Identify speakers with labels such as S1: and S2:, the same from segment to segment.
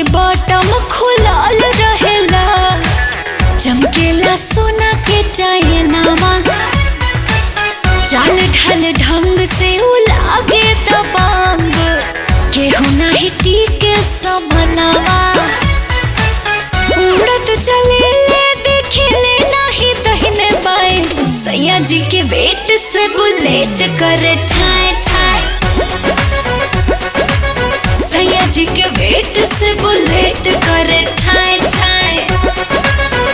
S1: बटम खुलल रहेला चमकेला सोना के चयनावा चाल ढल ढंग से उलागे दबांग केहू नाही टीके समनवा उड़त चले ले देखे ले नाही दहिने बाएं सैया जी के वेट से बुलेट करे ठाए ठाए सैया जी के वेट से बुलेट करे ठाए ठाए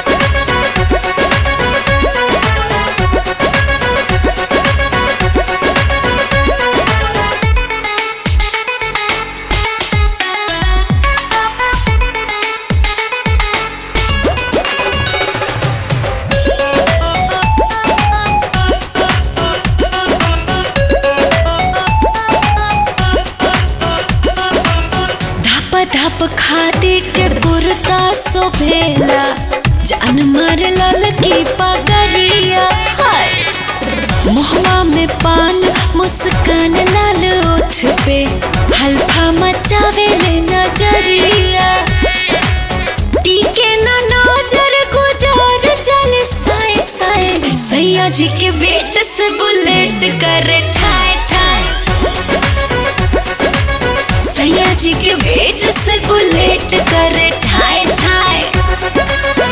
S1: धप धप खादी के कुर्ता सोभेला जान मार लल की पगरिया हाय मुहवा में पान मुस्कान लाल ओठ पे हल्फा मचावे ले नजरिया टीके ना नजर गुजार चल साए साए सैया जी के वेट से बुलेट करे ठाए ठाए सैया जी के वेट से बुलेट करे ठाए ठाए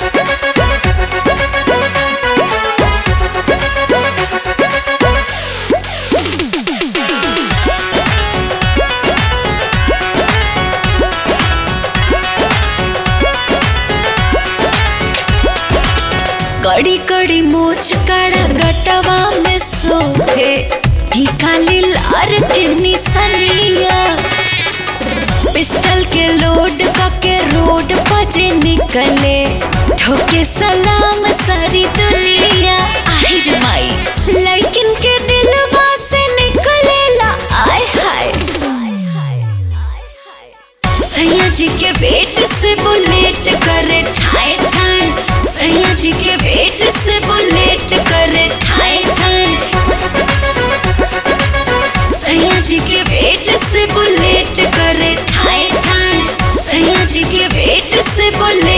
S1: कड़ी कड़ी मोच कड़ा गटवा में सोहे टीका लार के निसनिया पिस्टल के लोड के रोड बजे निकले ठोके सलाम सारी दुनिया আহিर माई लेकिन के दिलवा से निकलेला आय हाय सैया जी के वेट से बुलेट करे ठाए ठाए सैया जी के वेट से बुलेट करे ठाए ठाए सैया जी के वेट से बुलेट करे ठाए ठाए सैया जी के वेट से बुलेट